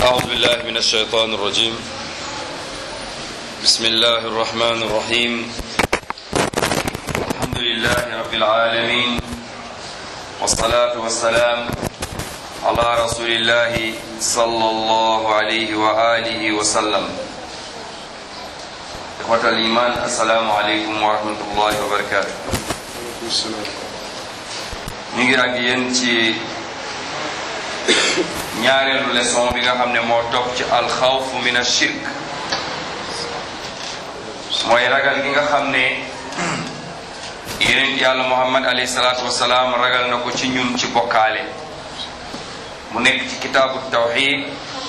أعوذ بالله من الشيطان الرجيم بسم الله الرحمن الرحيم الحمد لله رب العالمين والصلاة والسلام على رسول الله صلى الله عليه وآله وسلم إخوة الإيمان السلام عليكم ورحمة الله وبركاته ñu ngi ak yéen ci ñaareelu leçon bi nga xam ne moo topp ci alxawfu min ashirk mooy ragal gi nga xam ne yeneen yàlla muhammad alayhi salaatu wasalaam ragal na ko ci ñun ci bokkaale mu nekk ci kitaabu tawxid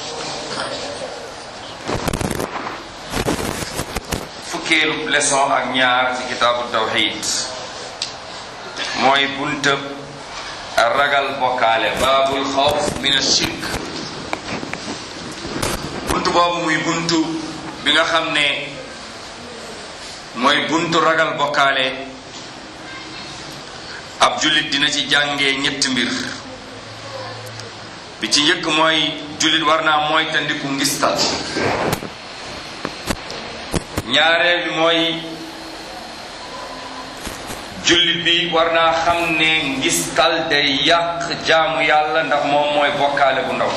fukkeelu leçon ak ñaar ci kitaabu tawxid mooy buntab ragal bokkaale baabul xawf min ashirk buntu boobu muy buntu bi nga xam ne mooy buntu ragal bokkaale ab jullit dina ci jàngee ñetti mbir bi ci njëkk mooy jullit war naa mooy tandiku ngistal ñaareel bi mooy jullit bi war naa xam ne ngistal day yàq jaamu yàlla ndax moom mooy bokkaale bu ndaw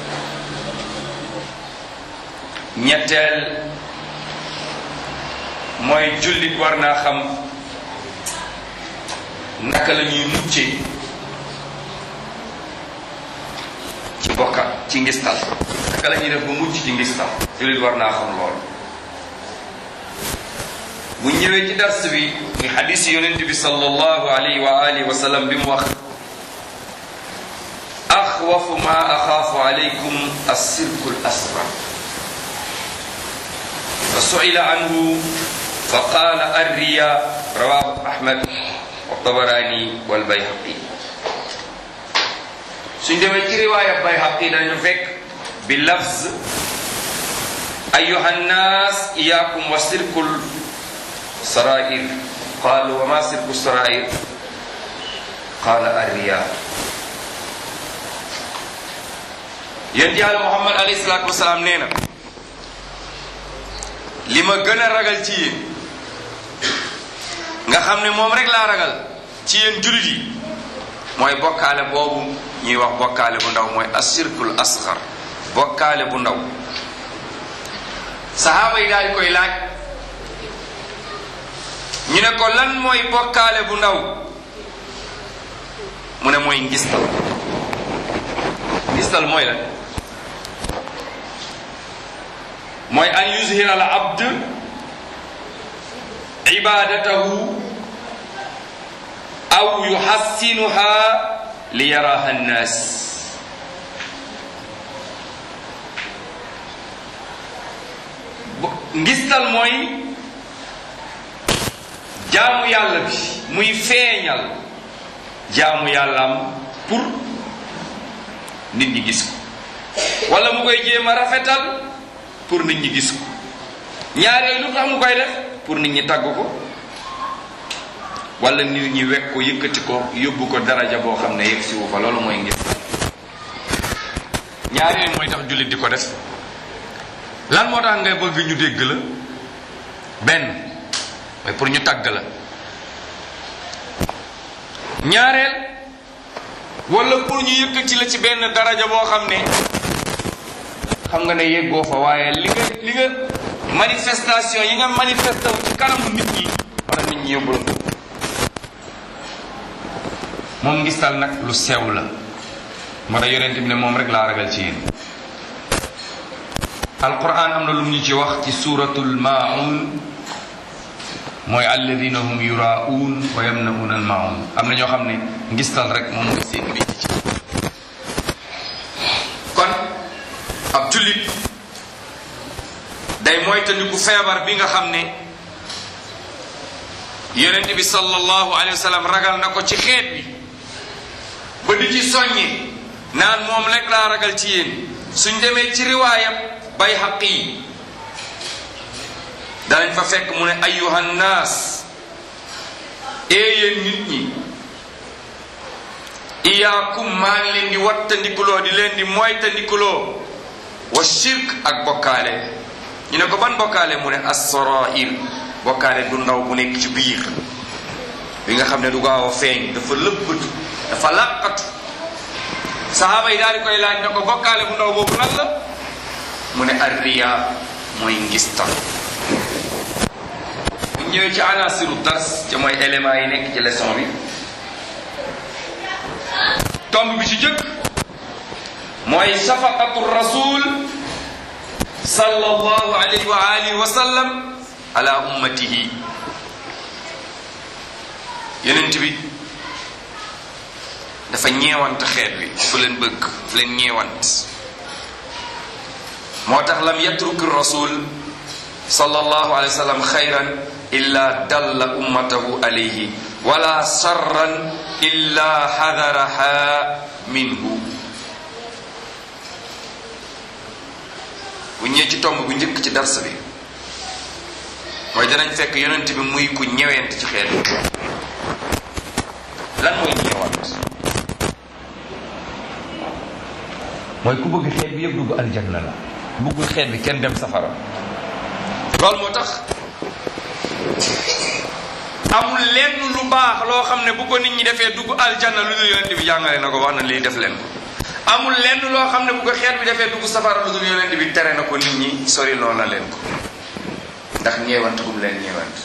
ñetteel mooy jullit war naa xam naka la ñuy muccee ci bokka ci ngistal naka la ñuy def ba mucc ci ngistal jullit war naa xam loolu bu ñëwee ci dars bi muy xadis yonent bi sallallahu alayhi wa alihi wa sallam bi mu wax axwafu ma axaafu alaykum assirku l asrar fa suila anhu fa qaala arriya rawahu ahmad wa tabarani wal bayhaqi suñ demee ci riwaaya bayhaqi dañu fekk bi lafz ayuha nnas iyakum wa sirkul sarair qaalu wa ma sirku sarair qaala arriya yéen yàlla muhammad alayhi salaatu wasalaam nee na li ma gën a ragal ci yéen nga xam ne moom rek laa ragal ci yéen jullit yi mooy bokkaale boobu ñuy wax bokkaale bu ndaw mooy asirkul asgar bokkaale bu ndaw sahaaba yi daal koy laaj ñu ne ko lan mooy bokkaale bu ndaw mu ne mooy ngistal ngistal mooy lan mooy an yuzhira al abd ibadatahu aw yuhassinuha li yaraha nnas ngistal mooy jaamu yàlla bi muy feeñal jaamu yàllaam pour nit ñi gis ko wala mu koy jéem a rafetal pour nit ñi gis ko ñaar yooyu lu tax mu koy def pour nit ñi tagg ko wala nit ñi wekk ko yëkkati ko yóbbu ko daraja boo xam ne yegg si wu fa loolu mooy ngis ñaar yooyu mooy tax jullit di ko def lan moo tax ngay bëgg ñu dégg la benn mooy pour ñu tagg la ñaareel wala pour ñu yëkkati la ci benn daraja boo xam ne xam nga ne yeggoo fa waaye li nga li nga manifestation yi nga manifesté wu ci kanamu nit ñi wala nit ñi yóbbu la moom ngistal nag lu sew la moo tax yonent bi ne moom rek laa ragal ci yéen alquran am na lu ñu ci wax ci suratul maun mooy alladina hum yuraun wa yamnaun al maun am na ñoo xam ne ngistal rek moom mooy seen métier ci kon ab jullit day moytandiku feebar bi nga xam ne yonent bi sallallahu alayhi wa sallam ragal na ko ci xeet bi ba di ci soññe naan moom rek laa ragal ci yéen suñ demee ci riwaayam bay xaq yi danañ fa fekk mu ne ayuhan naas yéen nit ñi iyaakum maa ngi leen di wattandikuloo di leen di moytandikuloo wa shirk ak bokkaale ñu ne ko ban bokkaale mu ne as-sarair bokkaale du ndaw bu nekk ci biir bi nga xam ne du gaaw a feeñ dafa lëbbatu dafa làqatu saxaaba yi daal di koy laaj ne ko bokkaale bu ndaw boobu lan la mu ne arriya mooy ngistal bu ñëwee ci anasiru dars ca mooy éléments yi nekk ci leçon bi tomb bi ci jëkk mooy shafaqatu rasul sallallahu alayhi wa alihi wa sallam ala ummatihi yonent bi dafa ñeewant xeet wi fu leen bëgg fu leen ñeewant moo tax lam yatruk rasul sallallahu alayhi wa sallam xayran illa dalla ummatahu alayhi wala sarran illa xadaraha minhu bu ñëwee ci tomb bu njëkk ci dars bi mooy danañ fekk yonent bi muy ku ñewent ci xeet lan mooy ñeewant mooy ku bëgg xeet bi yëpp dugg aljanna la bëggul xeet bi kenn dem safara loolu moo tax amul lenn lu baax loo xam ne bu ko nit ñi defee dugg aljanna lu dul yonent bi jàngale na ko wax na lii def leen ko amul lenn loo xam ne bu ko xeet bi defee dugg safara lu dul yonent bi tere na ko nit ñi sori loo na leen ko ndax ñeewant gum leen ñeewant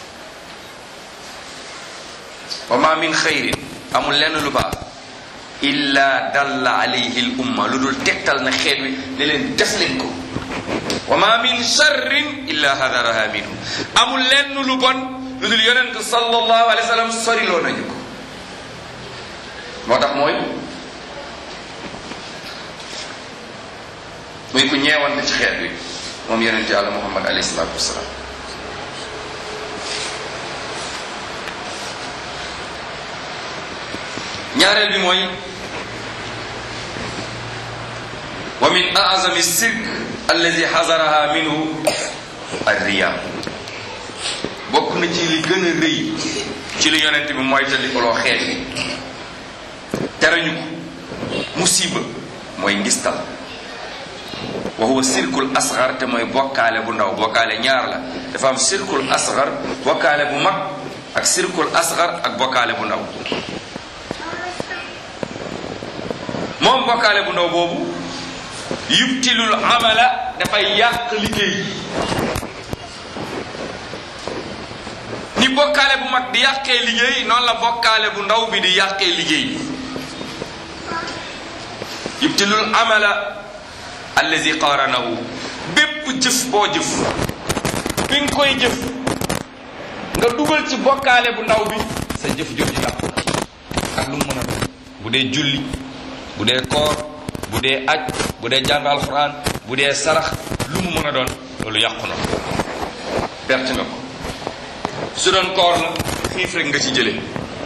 wa ma min xayrin amul lenn lu baax illa dalla alayhi l umma lu dul tegtal na xeet wi ne leen def leen ko wa ma min sharrin illa hadaraha minhu amul lenn lu bon lu dul yonent sallallahu alayhi wa sallam soriloo nañu ko moo tax mooy muy ku ñeewante ci xeet wi moom yonent yàlla muhammad alayhi salaatu wasalaam ñaareel bi mooy wa min azami sirk allazi xasaraha minhu arriya bokk na ci li gën a rëy ci li yonent bi mooy te di ko loo xeet bi terañu ko musiba mooy ngistal wa huwa sirkul asgar te mooy bokkaale bu ndaw bokkaale ñaar la dafa am sirkul asgar bokkaale bu mag ak sirkul asgar ak bokkaale bu ndaw moom bokkaale bu ndaw boobu yubtilul amala dafay yàq liggéey ni bokkaale bu mag di yàqee liggéey noonu la bokkaale bu ndaw bi di yàqee liggéey yubtilul amala allazi qaranahu bépp jëf boo jëf bi nga koy jëf nga dugal ci bokkaale bu ndaw bi sa jëf jooju yàqu ak lu mu mën a doon bu dee julli bu dee koor bu dee aj bu dee jàng alxuraan bu dee sarax lu mu mën a doon loolu yàqu na perte nga ko su doon koor la xiif rek nga ci jële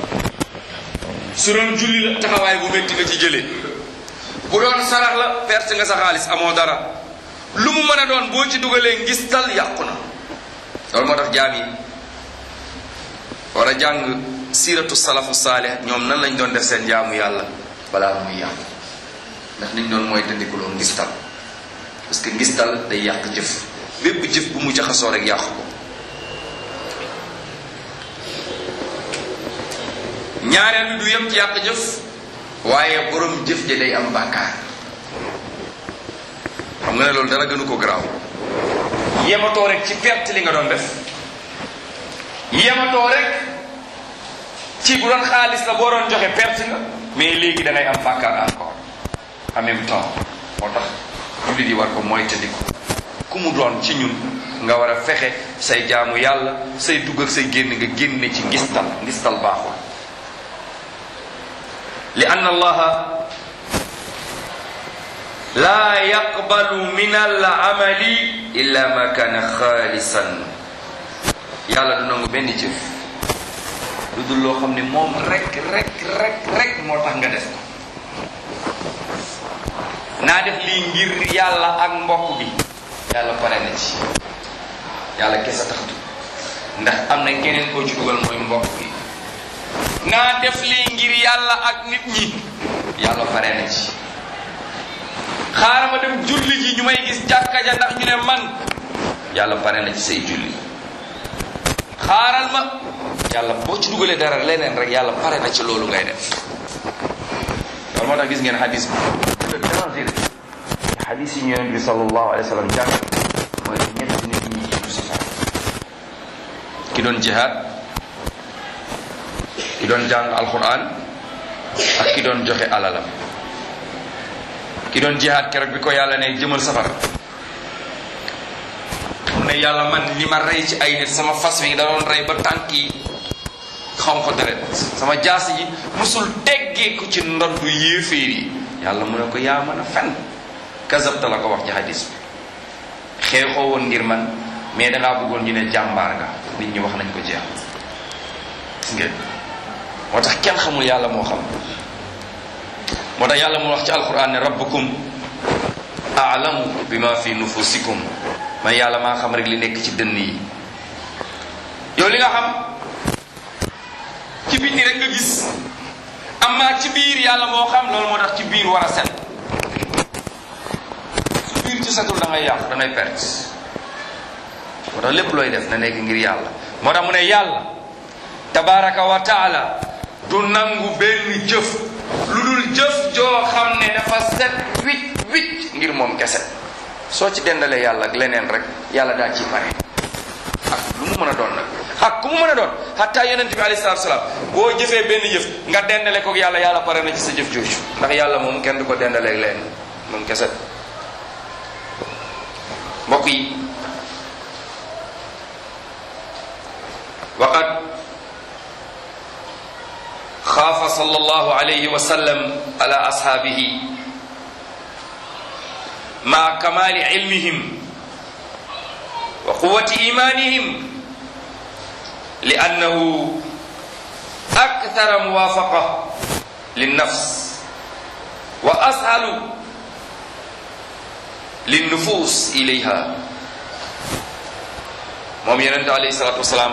su doon julli la taxawaay bu métti nga ci jële bu doon sarax la perte nga sa xaalis amoo dara lu mu mën a doon boo ci dugalee ngistal yàqu na loolu moo tax jaam yi war a jàng siiratu salafu saalih ñoom nan lañ doon def seen jaamu yàlla balaa muy yàqu ndax niñ doon mooy dandikuloo ngistal parce que ngistal day yàq jëf bépp jëf bu mu jaxasoo rek yàq ko ñaareel bi du yem ci yàq jëf waaye borom jëf ja day am bàkkaar xam nga ne loolu dara gënu ko garaaw yematoo rek ci perte li nga doon def yematoo rek ci bu doon xaalis la boo doon joxe perte nga mais léegi da ngay am bàkkaar encore en même temps moo tax jullit yi war ko mooy tëddiku ku mu doon ci ñun nga war a fexe say jaamu yàlla say dugg ak say génn nga génne ci ngistal ngistal baaxul li ann allaha laa yaqbalu min al amali illa ma kana xaalisan yàlla du nangu benn jëf lu dul loo xam ne moom rek rek rek rek moo tax nga def ko naa def lii ngir yàlla ak mbokk bi yàlla pare na ci yàlla kese taxatu ndax am na keneen koo ci dugal mooy mbokk bi naa def lii ngir yàlla ak nit ñi yàlla pare na ci xaaral ma dem julli ji ñu may may gis jàkka ja ndax ñu ne man yàlla pare na ci say julli xaaral ma yàlla boo ci dugalee dara leneen rek yàlla pare na ci loolu ngay def loolu moo tax gis ngeen hadis bi le danger hadis yi ñu yonent bi sallallahu alayhi wa sallam jàng mooy ñett nit ñi jiitu si far ki doon jihaad ki doon jàng alquran ak ki doon joxe alalam ki doon jihaad keroog bi ko yàlla ne jëmal safara mu ne yàlla man li ma rey ci ay nit sama fas wi da doon rey ba tànk yi xaw ko deret sama jaas yi musul teggee ko ci ndoddu yéeféer yi yàlla mu ne ko yaa mën a fen kazabta la ko wax ci hadis bi xeexoo woon ngir man mais dangaa bëggoon ñu ne jàmbaar nga nit ñi wax nañ ko jeex gis ngeen moo tax kenn xamul yàlla moo xam moo tax yàlla mu wax ci alquran ne rabbukum aalamu bima fi nufusikum man yàlla maa xam rek li nekk ci dënn yi yow li nga xam ci biti rek nga gis amma ci biir yàlla moo xam loolu moo tax ci biir war a set su biir ci setul da ngay yàqu da ngay perte moo tax lépp looy def na nekk ngir yàlla moo tax mu ne yàlla tabaraka wa taala du nangu benn jëf lu dul jëf joo xam ne dafa set wicc wicc ngir moom kese soo ci dendalee yàlla ak leneen rek yàlla daal ci pare ak lu mu mën a doon nag ak ku mu mën a doon xataa yonent bi alayhi salaatu salaam boo jëfee benn jëf nga dendale ko yàlla yàlla pare na ci sa jëf jooju ndax yàlla moom kenn du ko dendaleeg leen moom kese mbokk yi waqad xaafa sallallahu alayhi wa sallam ala ashaabihi ma kamaali ilmihim wa quwati imanihim li annahu akthara muwafaqa linnafs wa ashalu linnufus ilayha moom yonente alayhi salatu wasalaam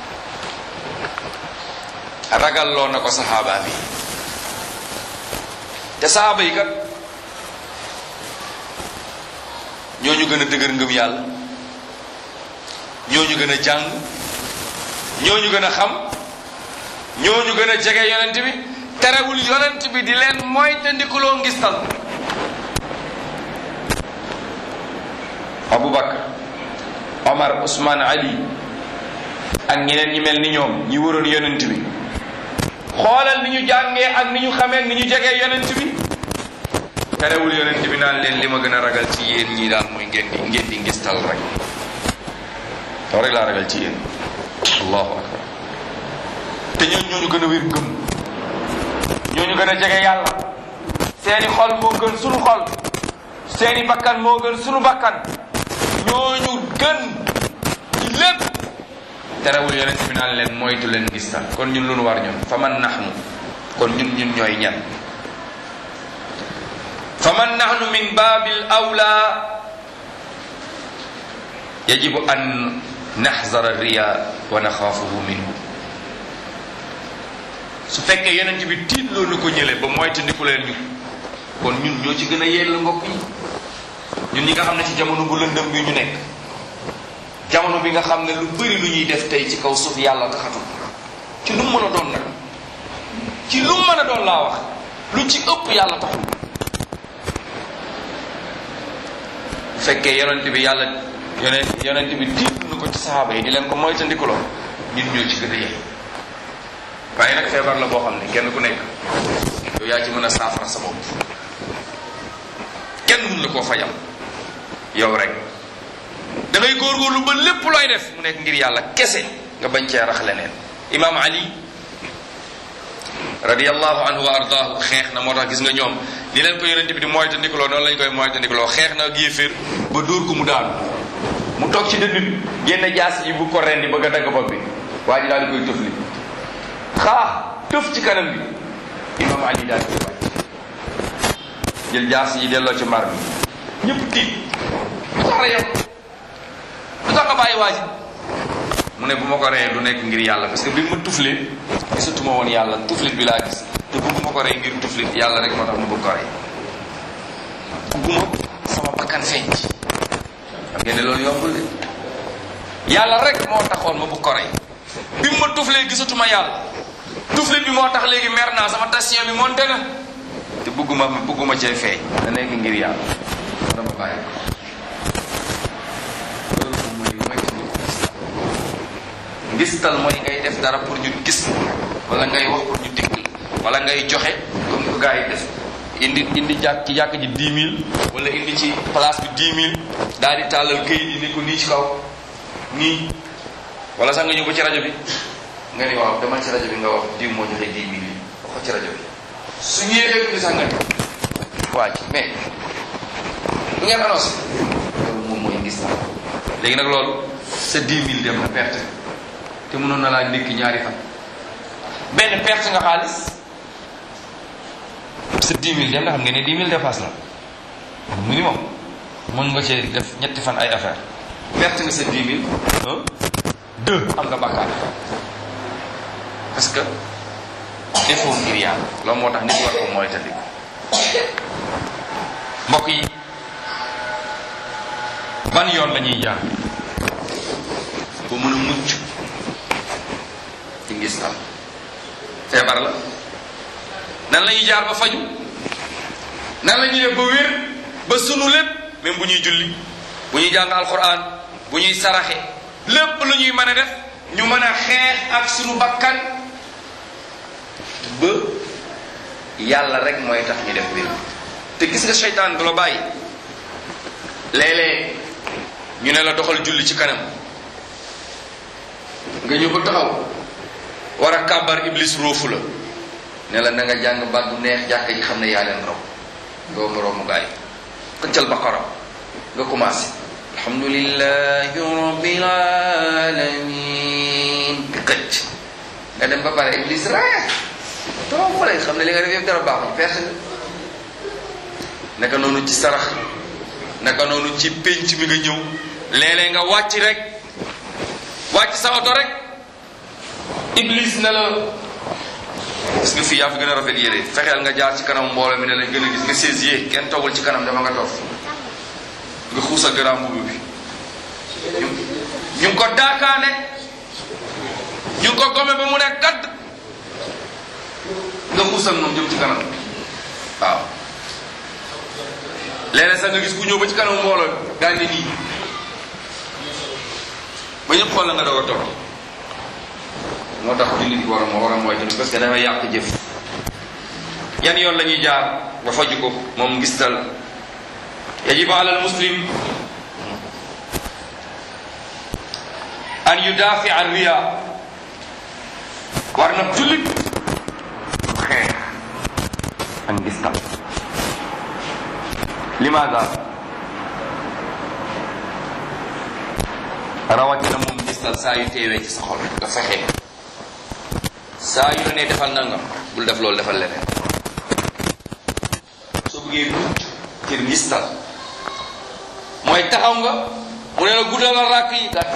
ragalloo na ko saxaaba bi te saxaaba yi kat ñooñu gën a dëgër ngëm yàlla ñooñu gën a jàng ñooñu gën a xam ñooñu gën a jege yonent bi terewul yonent bi di leen mooy te ndikuloo ngistal Aboubacar Omar Ousmane Ali ak ñeneen ñi mel ni ñoom ñi waroon yonent bi xoolal ni ñu jàngee ak ni ñu xamee ni ñu jegee yonent bi terewul yonent bi naan leen li ma gën a ragal ci yéen ñii daal mooy ngeen di ngeen di ngistal rek loolu rek laa ragal ci yéen allahu akbar te ñooñu ñooñu gën a wér ngëm ñooñu gën a jege yàlla seeni xol moo gën sunu xol seeni bakkan moo gën sunu bakkan ñooñu gën ci lépp terewul yonent bi naan leen moytu leen ngistal kon ñun lu nu war ñun fa man naxnu kon ñun ñun ñooy ñan fa man naxnu min baabil awla yajibu an naxzara riya wa naxaafuhu minhu su fekkee yonent bi tiitloo na ko ñële ba moytandiku leen ñu kon ñun ñoo ci gën a yell mbokk yi ñun ñi nga xam ne ci jamono bu lëndëm bi ñu nekk jamono bi nga xam ne lu bëri lu ñuy def tey ci kaw suuf yàlla taxatul ci lu mu mën a doon nag ci lu mu mën a doon laa wax lu ci ëpp yàlla taxul bu fekkee yonent bi yàlla yonent yonent bi tiitlu na ko ci saxaaba yi di leen ko moytandikuloo ñun ñoo ci gën a yell waaye nag feebar la boo xam ne kenn ku nekk yow yaa ci mën a saafara sa bopp kenn mun la koo fajal yow rek da ngay góorgóorlu ba lépp looy def mu nekk ngir yàlla kese nga bañ cee rax leneen imaam ali radiyallahu anhu wa ardaahu xeex na moo tax gis nga ñoom ni leen ko yonente bi di moytandikuloo noonu lañ koy moytandikuloo xeex na ak yéeféer ba dóor ko mu daanu mu toog ci dënd bi génn jaas yi bu ko rendi bëgg a dagg bopp bi waa ji daal di koy tëfli xaax tëf ci kanam bi imaam ali daal di koy wàcc jël jaas yi delloo ci mbar bi ñëpp tiit lu tax reyam lu tax nga bàyyi waa ji mu ne bu ma ko reyee du nekk ngir yàlla parce que bi ma tuflee gisatuma woon yàlla tuflit bi laa gis te bëgguma ko rey ngir tuflit yàlla rek moo tax ma bëgg ko rey bëgguma sama bakkan bakkan feeñ ci xam ngeen ne loolu yombul de yàlla rek moo taxoon ma bu ko rey bi mu ma tuflee gisatuma yàlla tuflit bi moo tax léegi mer naa sama tension bi monte na te bëgguma bëgguma cee feeñ na nekk ngir yàlla dama bàyyi ko loolu moom mooy mooy ngistal mooy ngay def dara pour ñu gis wala ngay wax pour ñu dégg wala ngay joxe comme ni ko gars yi def indi indi jàkk ci jàkk ji 10 000 wala indi ci place bi 10 000 daal di tàllal këyit yi ni ko nii ci kaw nii wala sax nga ñëw ba ci rajo bi nga ni waaw demal ci rajo bi nga wax diw moo joxe 10 000 yi wax ko ci rajo bi su ñëwee ni sax nga ni waa ji mais du ngeen annoncé loolu moom mooy ngis léegi nag loolu sa 10 000 dem na perte te mënoon na laa ndékki ñaari fan benn perte nga xaalis sa 10 000 dem na xam nga ne 10 000 dépasse la minimum mën nga cee def ñetti fan ay affaire perte nga sa 10 000 un deux am nga bàkkaar parce que defoo ngir yàlla loolu moo tax nit war ko mooy tandi mbokk yi ban yoon la ñuy jaar ba mën a mucc ci ngistal feebar la nan la ñuy jaar ba faju nan la ñuy def ba wér ba sunu lépp même bu ñuy julli bu ñuy jàng alquran bu ñuy saraxe lépp lu ñuy mën a def ñu mën a xeex ak sunu bakkan ba yàlla rek mooy tax ñu def mbir te gis nga seytaan du la bàyyi léeg-léeg ñu ne la doxal julli ci kanam nga ñëw ba taxaw war a kàbbar iblis róofu la ne la na nga jàng baat bu neex jàkka ji xam ne yaa leen raw nga moroomu gaay xëccal baqara nga commencé alhamdulillahi rabbil alamin di xëcc nga dem ba pare iblis rek toog fa lay xam ne li nga def yëpp dara baaxul perte nga naka noonu ci sarax naka noonu ci pénc mi nga ñëw léeg-léeg nga wàcc rek wàcc sa oto rek iblis ne la gis nga fii yaa fi gën a rafet yére fexeel nga jaar ci kanam mbooloo mi ne lañ gën a gis nga saisier kenn toggul ci kanam dama nga toog nga xuusal garaam mbubb bi ñu ñu ngi ko daakaane ñu ngi ko gome ba mu ne gadd nga xuusal moom jëm ci kanam waaw léeg-léeg sax nga gis ku ñëw ba ci kanam mbooloo daal ne nii ba ñëpp xool la nga doog a toog moo tax jullit war a moo war a mooy tamit parce que dafa yàq jëf yan yoon la ñuy jaar ba faju ko moom ngistal yajibu ala al muslim an yudafi an riya war na jullit xeex ak ngistal limaada rawatina moom ngistal saa yu teewee ci sa xol nga fexe saa yu la nee defal nangam bul def loolu defal leneen soo bëggee mucc ci ngistal mooy taxaw nga mu ne la guddalal ràkk yi gàtt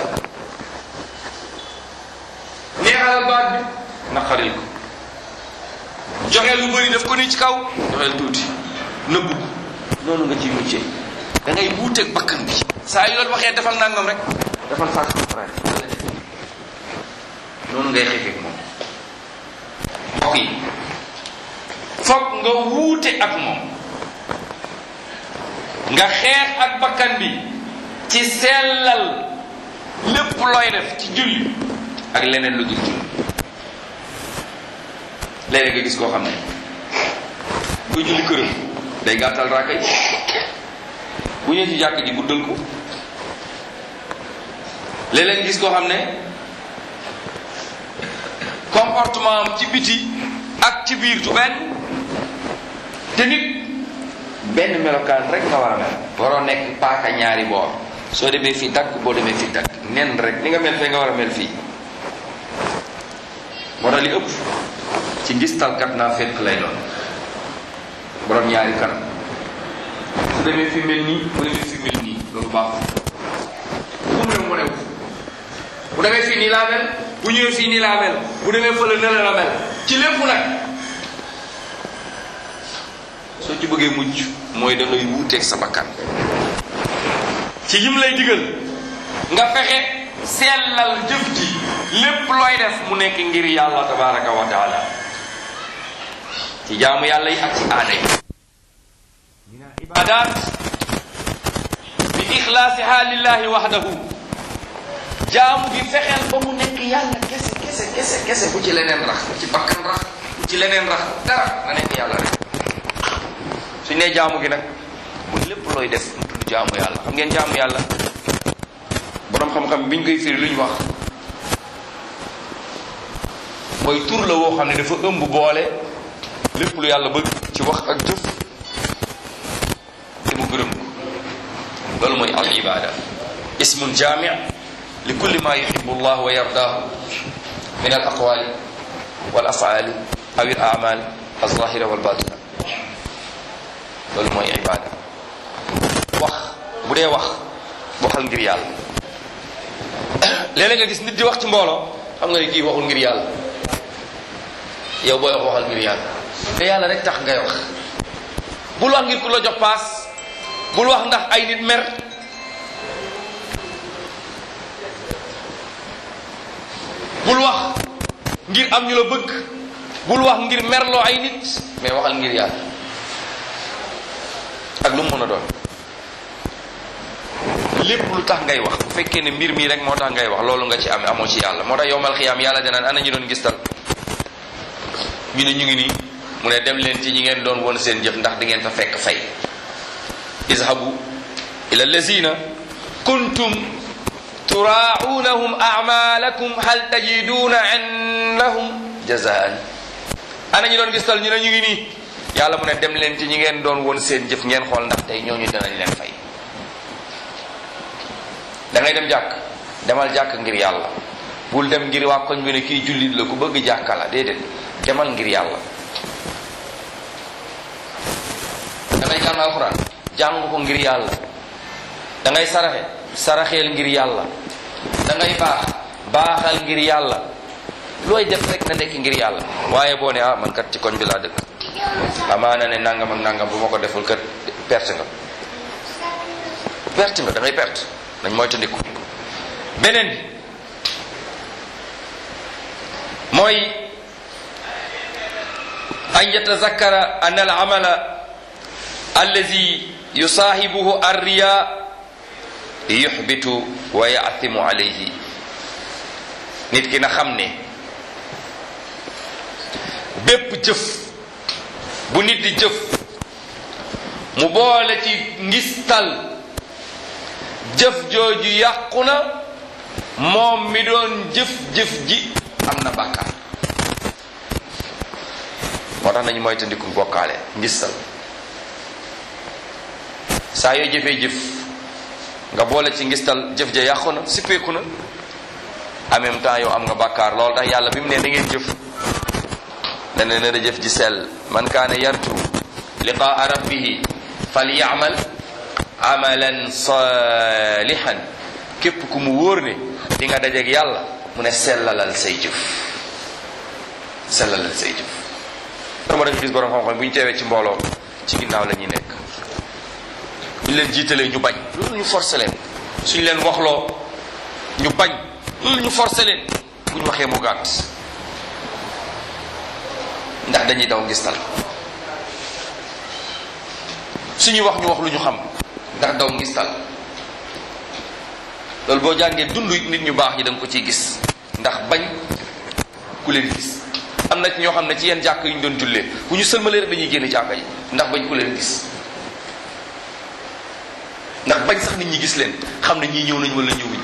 neexalal baat bi naqaril ko joxe lu bëri def ko ni ci kaw joxeel tuuti nëbbu ko noonu nga ciy muccee da ngay wuuteeg bakkan bi saa yu la waxee defal nangam rek defal saa contraire noonu ngay xeexeeg moom mbokk yi foog nga wuute ak moom nga xeex ak bakkan bi ci sellal lépp looy def ci julli ak leneen lu dul julli léeg-léeg nga gis koo xam ne buy julli këram day gàttal raaka yi bu ñëwee ci jàkk ji guddal ko léeg-léeg nga gis koo xam ne comportement am ci biti ak ci biir du benn te nit benn melokaan rek nga war a mel waroo nekk paaka ñaari boor soo demee fii dagg boo demee fii dagg nen rek ni nga mel fee nga war a mel fii moo tax li ëpp ci ngistalkat naa fekk lay doon borom ñaari kanam su demee fi mel nii bu demee fi mel nii loolu baaxul bu mu ne mu ne bu demee fii nii laa mel bu ñëwee fii nii laa mel bu demee fële ne la mel ci lépp nag soo ci bëggee mucc mooy da ngay wuuteeg sa bakkan ci yim lay digal nga fexe sellal jëf ji lépp looy def mu nekk ngir yàlla tabaraka wa taala ci jaamu yàlla yi ak ci aada yi min al ibadat bi ixlaasiha lillahi wahdahu jaamu bi fexeel ba mu nekk yàlla kese kese kese kese bu ci leneen rax bu ci bakkan rax bu ci leneen rax dara na nekk yàlla rek suñ nee jaamu gi nag mu lépp looy def mu tudd jaamu yàlla xam ngeen jaamu yàlla boroom xam-xam biñ koy firi lu ñu wax mooy tur la woo xam ne dafa ëmb boole lépp lu yàlla bëgg ci wax ak jëf te mu gërëm ko loolu mooy al ibada ismun jaami li kulli ma yuhibu llah wa yardaahu min al aqwali wal afaali aw al amal al zahira wal batina loolu mooy ibada wax bu dee wax waxal ngir yàlla léeg-léeg nga gis nit di wax ci mbooloo xam nga ni kii waxul ngir yàlla yow booy wax waxal ngir yàlla te yàlla rek tax ngay wax bul wax ngir ku la jox paas bul wax ndax ay nit mer bul wax ngir am ñu la bëgg bul wax ngir merloo ay nit mais waxal ngir yàlla ak lu mu mën a doon lépp lu tax ngay wax bu fekkee ne mbir mii rek moo tax ngay wax loolu nga ci am amoo ci yàlla moo tax yowmal xiyaam yàlla danaan ana ñu doon gistal ñu ne ñu ngi nii mu ne dem leen ci ñi ngeen doon won seen jëf ndax di ngeen fa fekk fay izhabu ila allazina kuntum turaunahum amalakum hal tajiduna indahum jazaan ana ñu doon gistal ñu ne ñu ngi nii yàlla mu ne dem leen ci ñi ngeen doon won seen jëf ngeen xool ndax tey ñooñu danañ leen fay da ngay dem jàkk demal jàkk ngir yàlla bul dem ngir waa koñ bi ne kii jullit la ku bëgg jàkka la déedéet demal ngir yàlla da ngay jàng alxuraan jàng ko ngir yàlla da ngay saraxe saraxeel ngir yàlla da ngay baax baaxal ngir yàlla looy def rek na nekk ngir yàlla waaye boo ne ah man kat ci koñ bi laa dëkk amaana ne nangam ak nangam bu ma ko deful kat perte nga perte nga da ngay perte dañ moytandiku beneen bi mooy an yatazakkara an al amala allazi yusaahibuhu arriya yuxbitu wa yaatimu alayhi nit ki na xam ne bépp jëf bu nit di jëf mu boole ci ngistal jëf jooju yàqu na moom mi doon jëf-jëf ji am na bàkkaar moo tax nañu moytandiku bokkaale ngistal saa yoo jëfee jëf nga boole ci ngistal jëf ja yàqu na sippeeku na en même temps yow am nga bàkkaar loolu tax yàlla bi mu ne da ngeen jëf dana ne da jëf ji sell man kaana yarju liqaa rabbihi falyamal amalan salihan képp ku mu wóor ne di nga dajeeg yàlla mu ne sellalal say jëf sellalal say jëf dama danga gis borom xam-xam bu ñu teewee ci mbooloo ci ginnaaw la ñuy nekk bu ñu leen jiitalee ñu bañ loolu ñu forcé leen suñ leen waxloo ñu bañ loolu ñu forcé leen bu ñu waxee mu gàtt ndax dañuy daw ngistal suñuy wax ñu wax lu ñu xam ndax daw ngistal loolu boo jàngee dund nit ñu baax ñi da nga ko ciy gis ndax bañ ku leen gis am na ci ñoo xam ne ci yenn jàkk yu ñu doon jullee bu ñu sëlmalee rek dañuy génn jàkka ji ndax bañ ku leen gis ndax bañ sax nit ñi gis leen xam ne ñii ñëw nañ wala ñëwuñ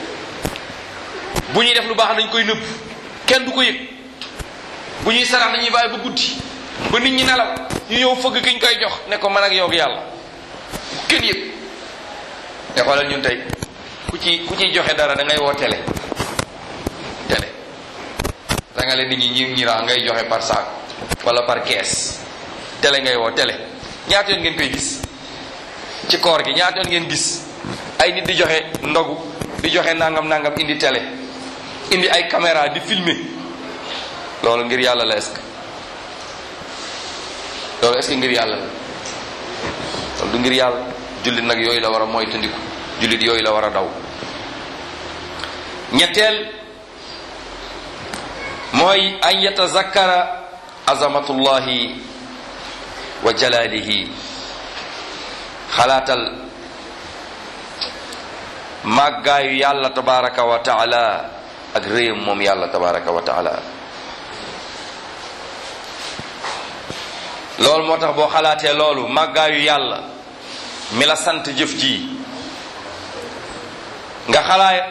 bu ñuy def lu baax dañ koy nëbb kenn du ko yëg bu ñuy sarax dañuy bàyyi ba guddi ba nit ñi nelaw ñu ñëw fëgg ki ñu koy jox ne ko man ak yow ak yàlla kenn yëg te xoolal ñun tey ku ci ku ciy joxe dara da ngay woo télé télé da nga leen nit ñi ñi ñi ngay joxe par sac wala par kees télé ngay woo télé ñaata yoon ngeen koy gis ci koor gi ñaata yoon ngeen gis ay nit di joxe ndogu di joxe nangam nangam indi télé indi ay caméra di filmer loolu ngir yàlla la est-ce que loolu est-ce que ngir yàlla la loolu du ngir yàlla jullit nag yooyu la war a moytandiku jullit yooyu la war a daw ñetteel mooy an yatazakkara azamatullahi wa jalalihi xalaatal màggaayu yàlla tabaraka wa taala ak réyam moom yàlla tabaraka wa taala loolu moo tax boo xalaatee loolu màggaayu yàlla mi la sant jëf ji nga xalaat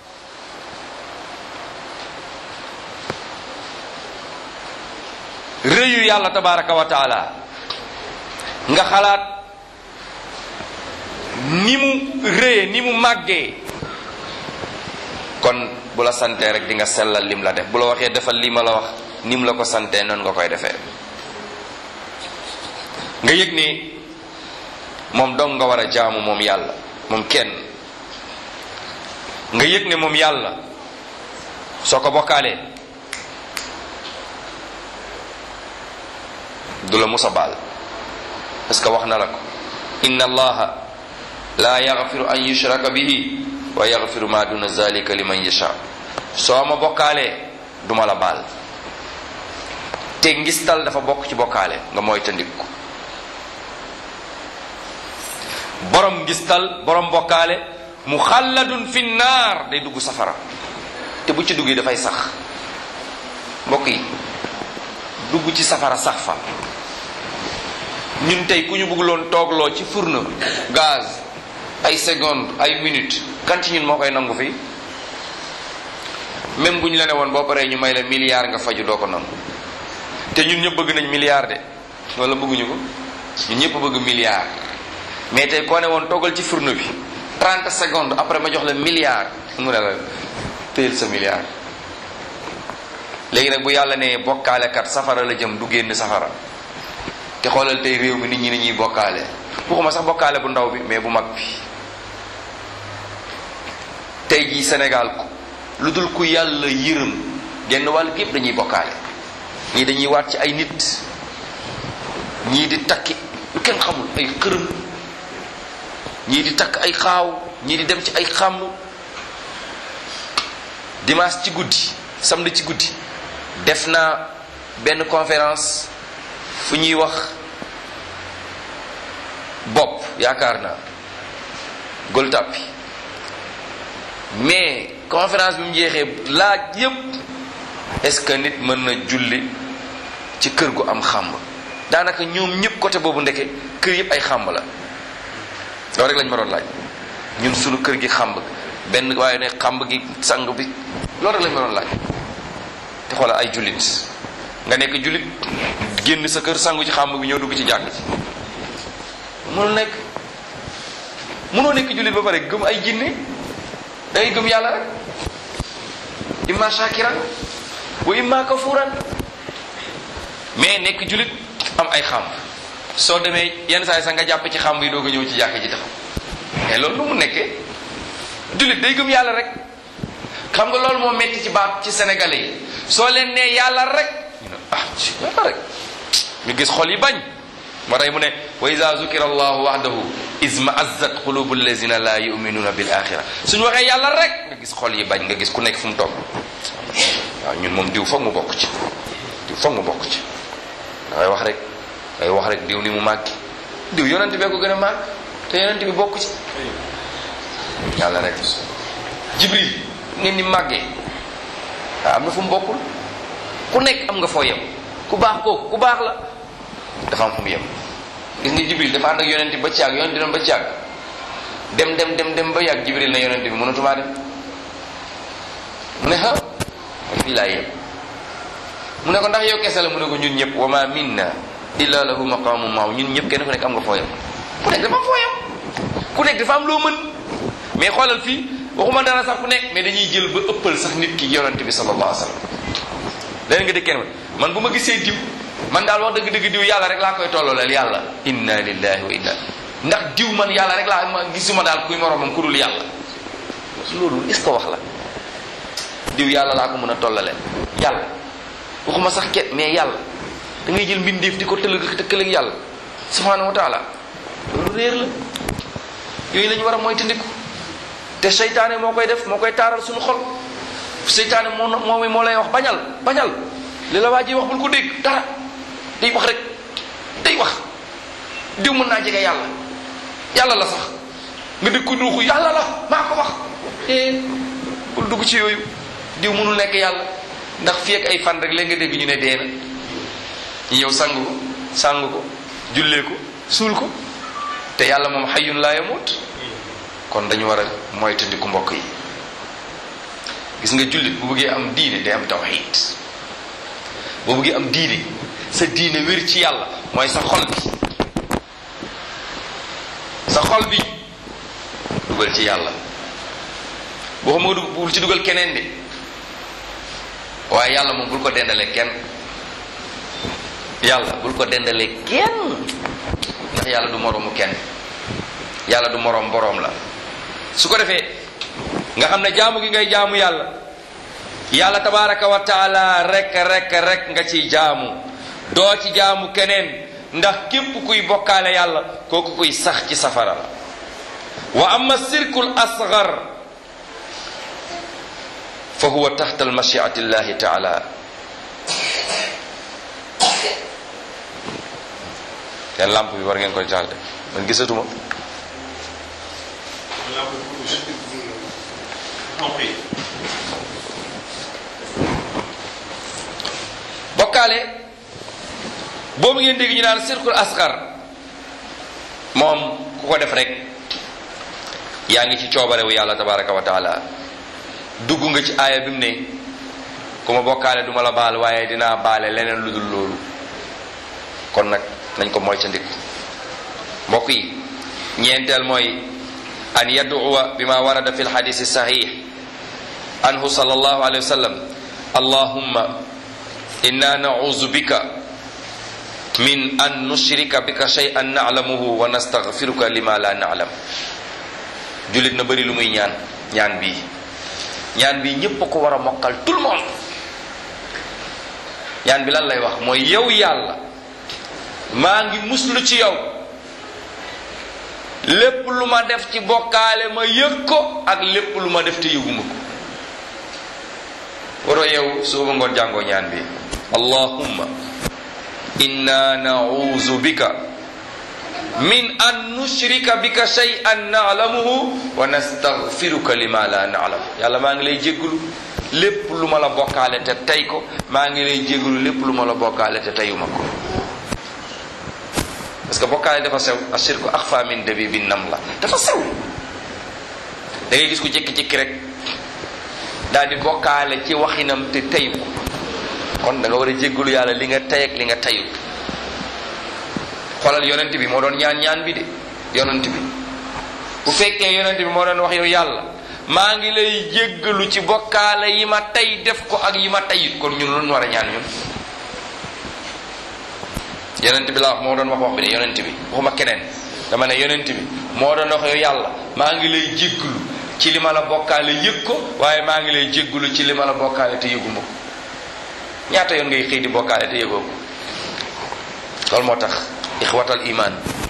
rëyu yàlla tabaraka wa taala nga xalaat ni mu rëye ni mu màggee kon bu la santee rek di nga sellal lim la def bu la waxee defal lii ma la wax ni mu la ko santee noonu nga koy defee nga yëg ni moom dong nga war a jaamu moom yàlla moom kenn nga yëg ne moom yàlla soo ko bokkaalee du la musa baal parce que wax na la ko inna allaha la yaghfiru an yushraka bihi wa yaghfiru ma duna zalika liman yasha soo ma bokkaalee duma la baal te ngistal dafa bokk ci bokkaale nga mooy tandiku borom ngistal borom bokkaale mu xalladun fi naar day dugg safara te bu ci duggee dafay sax mbokk yi dugg ci safara sax fa ñun tey ku ñu bëgguloon toogloo ci fourneau gaz ay seconde ay minute kan ci ñun moo koy nangu fi même bu ñu la ne woon boo paree ñu may la milliard nga faju doo ko nangu te ñun ñëpp bëgg nañ milliard de wala bëgguñu ko ñun ñëpp bëgg milliard mais tey koo ne woon toggal ci fourneau bi 30 secondes après ma jox la milliard mu ne la téyel sa milliard léegi nag bu yàlla ne bokkaalekat safara la jëm du génn safara te xoolal tey réew mi nit ñi ni ñuy bokkaale waxuma sax bokkaale bu ndaw bi mais bu mag bi tey jii Sénégal lu dul ku yàlla yërëm genn wàll gépp dañuy bokkaale ñii dañuy waat ci ay nit ñii di takki lu kenn xamul ay xërëm ñii di takk ay xaaw ñii di dem ci ay xàmb dimanche ci guddi samedi ci guddi def naa benn conférence fu ñuy wax bopp yaakaar naa gol tàppi mais conférence bi mu jeexee laaj yépp est-ce que nit mën na julli ci kër gu am xàmb daanaka ñoom ñëpp côté boobu ndeke kër yëpp ay xàmb la loolu rek lañ ma doon laaj ñun sunu kër gi xàmb benn waaye ne xàmb gi sang bi loolu rek lañ ma doon laaj te xoolal ay jullit nga nekk jullit génn sa kër sangu ci xàmb bi ñëw dugg ci jàkk ci mënul nekk mënoo nekk jullit ba pare gëm ay jinne dangay gëm yàlla rek imma shakiran wa imma kafuran mais nekk jullit am ay xàmb soo demee yenn saa yi sax nga jàpp ci xàmb yi doog a ñëw ci jàkk ji taxaw mais loolu nu mu nekkee jullit day gëm yàlla rek xam nga loolu moo metti ci baat ci sénégalais yi soo leen nee yàlla rek ñu ne ah ci yàlla rek ñu gis xol yi bañ moo tax mu ne wa ida zukira allahu wahdahu isma azzat qulubu allazina la yuminuuna bil axira suñu waxee yàlla rek nga gis xol yi bañ nga gis ku nekk fu mu toog waaw ñun moom diw foog mu bokk ci diw foog mu bokk ci dangay wax rek dangay wax rek diw ni mu màggi diw yonent bee ko gën a màgg te yonent bi bokk ci yàlla rek jibril ngeen ni màggee waaw am na fu mu bokkul ku nekk am nga foo yem ku baax kooku ku baax la dafa am fu mu yem gis nga jibril dafa ànd ak yonent bi ba caag yonent bi dem ba caag dem dem dem dem ba yàgg jibril na yonent bi mënatumaa dem mu ne ah fii laa yem mu ne ko ndax yow kese la mu ne ko ñun ñëpp wa ma minna illa lahu maqamu maaw ñun ñëpp kenn ku nekk am nga foo yem ku nekk dafa am foo yem ku nekk dafa am loo mën mais xoolal fii waxuma dara sax ku nekk mais dañuy jël ba ëppal sax nit ki yonent bi sallallahu alayhi wa sallam léegi nga dégg kenn man bu ma gisee diw man daal wax dëgg-dëgg diw yàlla rek laa koy tollooleel yàlla inna lillahi wa inna ndax diw man yàlla rek laa ma gisuma daal kuy moromam ku dul yàlla loolu est ce que wax la diw yàlla laa ko mën a tollaleel yàlla waxuma sax ket mais yàlla da ngay jël mbindeef di ko tëlëg tëkkaleeg yàlla subhanahu wa taala loolu réer la yooyu la ñu war a mooy tëndiku te seytaane moo koy def moo koy taaral suñu xol seytaane moo moo moo lay wax bañal bañal li la waa ji wax bul ko dégg dara day wax rek day wax diw mën naa jege yàlla yàlla la sax nga dégg ko nuuxu yàlla la maa ko wax eh bul dugg ci yooyu diw mënul nekk yàlla ndax fii ak ay fan rek léegi nga dégg ñu ne dee na ñu ñëw sang ko sang ko jullee ko suul ko te yàlla moom xayyun laa yamut kon dañu war a moytandiku mbokk yi gis nga jullit bu bëggee am diine day am tawxiid boo bëggee am diine sa diine wér ci yàlla mooy sa xol bi sa xol bi dugal ci yàlla boo xam nga bul ci dugal keneen de waaye yàlla moom bul ko dendalee kenn yàlla bul ko dendalee kenn ndax yàlla du moroomu kenn yàlla du moroom boroom la su ko defee nga xam ne jaamu gi ngay jaamu yàlla yàlla tabaraka wa taala rek rek rek nga ci jaamu doo ci jaamu keneen ndax képp kuy bokkaale yàlla kooku kuy sax ci safara la wa amma sirkul asgar fa huwa taxta almashiati llahi taala seen lamp bi war ngeen koy taal de man gisatuma bokkaale boobu ngeen dégg ñu naan sirkul asgar moom ku ko def rek yaa ngi ci coobarewu yàlla tabaraka wa taala dugg nga ci aaya bi mu ne ku ma bokkaale duma la baal waaye dinaa baale leneen lu dul loolu kon nag nañ ko moytandiku mbokk yi ñeenteel mooy an yaduwa bima warada fi lxadisi sahih anhu sallallahu alayhi wa sallam allahumma inna nauzu bika min an nushrika bika shay'an na'lamuhu wa nastaghfiruka lima la na'lam jullit na bëri lu muy ñaan ñaan bii ñaan bii ñépp a ko war a mokkal tout le monde ñaan bi lan lay wax mooy yow yàlla maa ngi muslu ci yow lépp lu ma def ci bokkaale ma yëg ko ak lépp lu ma def te yëguma ko waroo yow suba ngoon jàngoo ñaan bi allahumma inna nauzu bika min an nushrika bika shay'an na'lamuhu wa nastaghfiruka lima la na'lam yàlla maa ngi lay jéggulu lépp lu ma la bokkaale te tey ko maa ngi lay jéggulu lépp lu ma la bokkaale te teyuma ko parce que bokkaale dafa sew ashirku axfa min dabibi nam la dafa sew da ngay gis ku jékki-jékki rek daal di bokkaale ci waxinam te tey ko kon da nga war a jéggulu yàlla li nga tey ak li nga teyut xoolal yonent bi moo doon ñaan ñaan bi de yonent bi bu fekkee yonent bi moo doon wax yow yàlla maa ngi lay jéggalu ci bokkaale yi ma tey def ko ak yi ma teyut kon ñun lu ñu war a ñaan ñun yonent bi la wax moo doon wax wax bi de yonent bi waxuma keneen dama ne yonent bi moo doon wax yow yàlla maa ngi lay jéggalu ci li ma la bokkaale yëg ko waaye maa ngi lay jéggalu ci li ma la bokkaale te yëguma ko ñaata yoon ngay xëy di bokkaale te yëgoo ko loolu moo tax ixwatal iman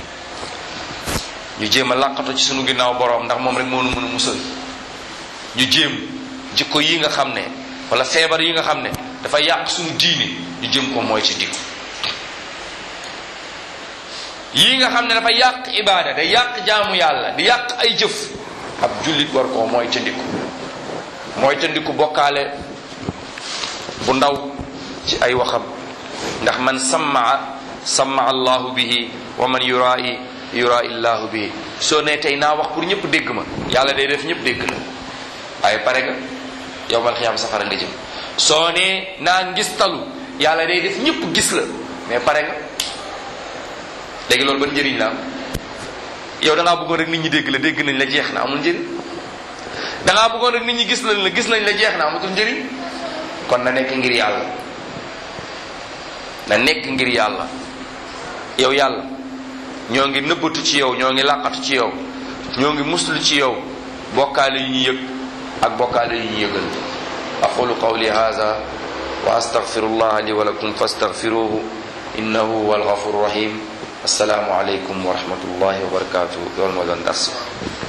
ñu jéem a làqatu ci sunu ginnaaw boroom ndax moom rek moo nu mën a musal ñu jéem jikko yi nga xam ne wala feebar yi nga xam ne dafa yàq sunu diine ñu jéem ko mooy ci dikku yii nga xam ne dafa yàq ibaada day yàq jaamu yàlla di yàq ay jëf ab jullit war koo mooy ca ndiku mooy ca ndiku bokkaale bu ndaw ci ay waxam ndax man sammaa sammaa allahu bihi wa man yuraa'i yuraa'i llahu bihi soo ne tey naa wax pour ñëpp dégg ma yàlla day def ñëpp dégg la waaye pare nga yow mal xiyaam safara nga jëm soo ne naa ngistalu yàlla day def ñëpp gis la mais pare nga léegi loolu ban njëriñ la am yow da ngaa bëggoon rek nit ñi dégg la dégg nañ la jeex na amul njëriñ da ngaa bëggoon rek nit ñi gis nañ la gis nañ la jeex na amatul njëriñ kon na nekk ngir yàlla na nekk ngir yàlla yow yàlla ñoo ngi nëbbatu ci yow ñoo ngi làqatu ci yow ñoo ngi muslu ci yow bokkaale yu ñu yëg ak bokkaale yu ñu yëgal aqulu qawli hadha wa astaghfirullah li wa lakum fastaghfiruhu innahu huwa alghafur rahim assalaamu aleykum wa rahmatullahi wa barakatuh loolu moo doon dars